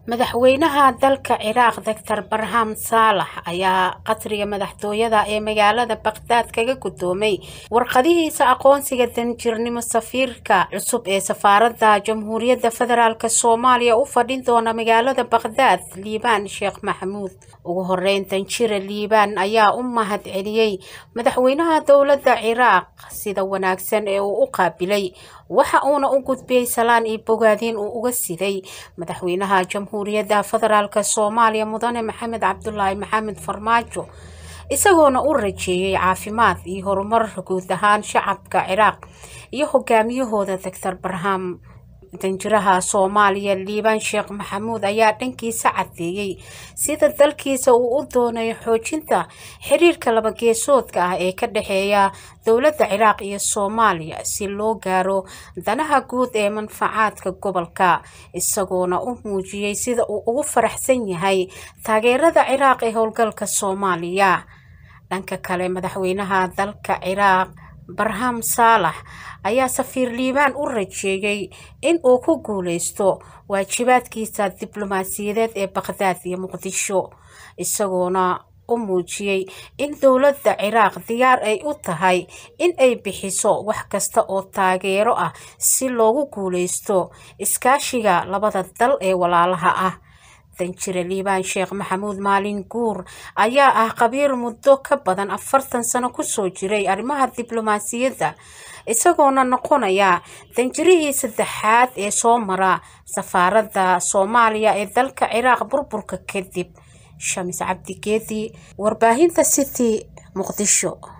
madaxweynaha dalka ciraaq doctor barham saalax ayaa qasriga madaxtooyada ee magaalada baqdaad kaga gudoomay warqadihiisa aqoonsiga danjirnimo safiirka cusub ee safaaradda jamhuuriyadda federaalk soomaaliya u fadhin doona magaalada baqdaad liibaan sheekh maxamuud ugu horeyn danjire liibaan ayaa u mahad celiyey madaxweynaha dowladda ciraaq sida wanaagsan ee uu u qaabilay waxa uuna u gudbiyey salaan iyo bogaadiin uu uga siday madaxweynaha jamhuuriyadda federaalk soomaaliya mudane maxamed cabdulaahi maxamed farmaajo isagoona u rajeeyey caafimaad iyo horumar guud ahaan shacabka ciraaq iyo hogaamiyahooda doctor barham danjiraha soomaaliya liibaan sheekh maxamuud ayaa dhankiisa cadeeyey sida dalkiisa uu u doonayo xoojinta xiriirka labageesoodka ah ee ka dhexeeya dowladda ciraaq iyo soomaaliya si loo gaaro danaha guud ee manfacaadka gobolka isagoona u muujiyey sida uu ugu faraxsan yahay taageerada ciraaq ee howlgalka soomaaliya dhanka kale madaxweynaha dalka ciraaq barham saalax ayaa safiir liibaan u rajeeyey in uu ku guuleysto waajibaadkiisa diblomaasiyadeed ee baqdaad iyo muqdisho isagoona u muujiyey in dowladda ciraaq diyaar ay u tahay in ay bixiso wax kasta oo taageero ah si loogu guuleysto iskaashiga labada dal ee walaalaha ah danjire liibaan sheekh maxamuud maalin guur ayaa ah qabiir muddo ka badan afartan sano kusoo jiray arrimaha diblomaasiyadda isagoona noqonaya danjirihii saddexaad ee soo mara safaaradda soomaaliya ee dalka ciraaq burburka kadib shamis cabdigeedi warbaahinta city muqdisho